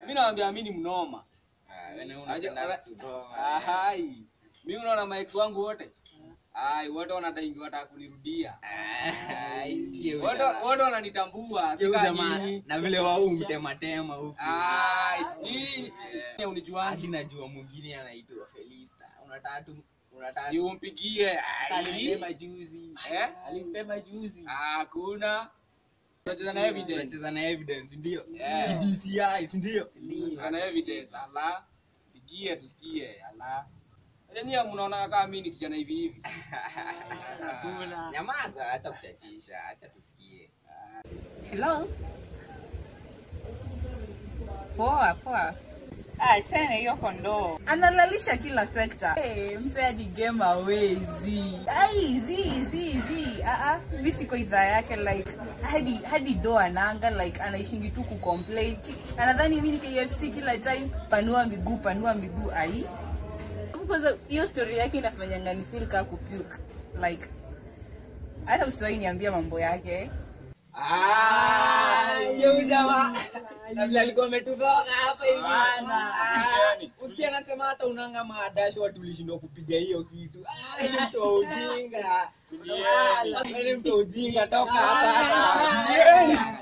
mi nawambia mi ni mnoma Ah, wewe Aje, unapenda ora- kutoa. Ahai. mi unaona maex wangu wote ai wote wanadaingi wataka kunirudia Ah, isikie huyu wote jamaa. wote wananitambua Isikie huyu sika jamaa. nyinyi na vile wau mtematema huku ai hii hadi unijuani najua mwingine anaitwa felista unataka tu unataka si umpigie ai Alimtema juzi. eh Alimtema juzi. hakuna tunacheza na evidence tunacheza na evidence ndio Yeah. DCI si ndio Tuko na evidence ala pigie tusikie ala Acha nyie mnaona kama mimi ni kijana hivi hivi Hakuna. nyamaza acha kuchachisha acha tusikie Hello. Poa poa. Ah, chana hiyo kondoo. Analalisha kila sekta. Hey, mse hadi game hawezi. Ai, zi zi zi. Ah ah, mimi siko idhaa yake like hadi hadi do ananga like anaishingi tu kucomplain. Anadhani mimi ni KFC kila time panua miguu panua miguu ai. Kwanza hiyo story yake inafanyanga ni feel kama kupuke. Like hata usiwahi niambia mambo yake. Ah, huyu jamaa na vile alikuwa ametudhoga hapa hivi Bana. Ah, usikie anasema hata unanga maadash watu ulishindwa kupiga hiyo kitu Ah, ni mtu wa ujinga Ah, ni mtu wa ujinga toka hapa